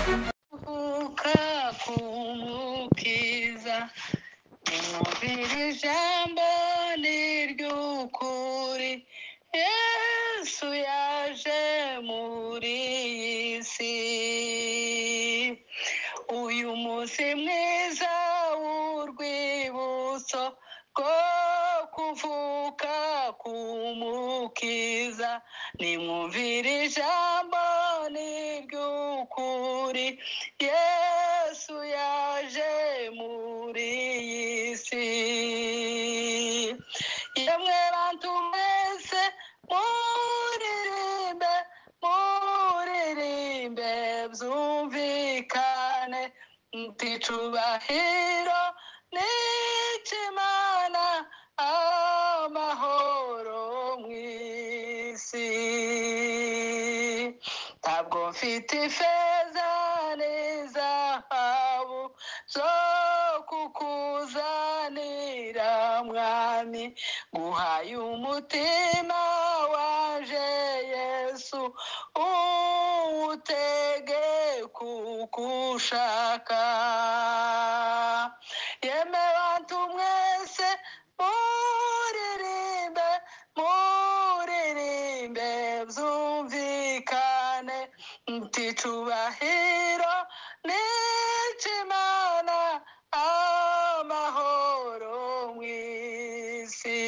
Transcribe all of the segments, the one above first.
kuvuka k'umukiza nimwumvire ijambo ni iry'ukuri yesu yaje muri iyi si uyu munsi mwiza w'urwibutso rwo kuvuka k'umukiza nimwumvire ijambo ni iry'ukuri yesu yaje muri iyi si yemwe bantu mwese muririmbe muririmbe byumvikane nti cubahiro n'ikimana amahoro mw'isi ntabwo mfite ifeza n'izahabu zo kukuzanira mwami guhaye umutima waje yesu uwutege kukushaka yeme bantu mwese muririmbe muririmbe byumvikane nti cubahiro n'ikimana amahoro mw'isi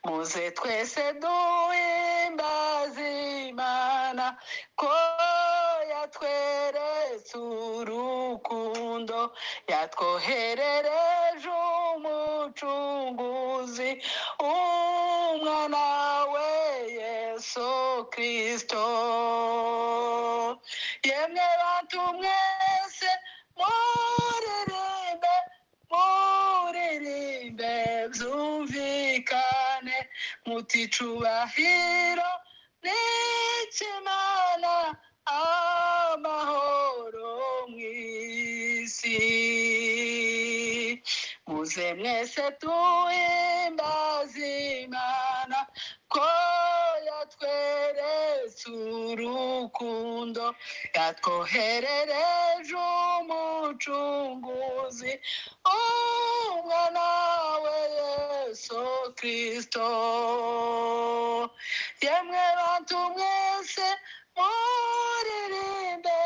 muze twese duhimbaze imana ko yatweretse urukundo yatwoherereje umucunguzi umwana we yesu kristo yemwe bantu mwese muririmbe muririmbe byumvikane muti cubahiro n'ikimana amahoro mw'isi muze mwese tuhimbaze imana ko yatweretse urukundo yatwoherereje umucunguzi umwana we yesu kristo yemwe bantu mwese muririmbe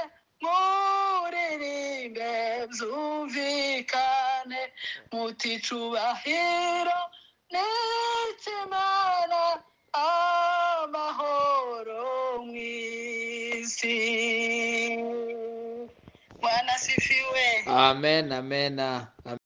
muririmbe byumvikane muti cubahiro n'ikimana amahoro mw'isi bwana sifiwe amen amen amen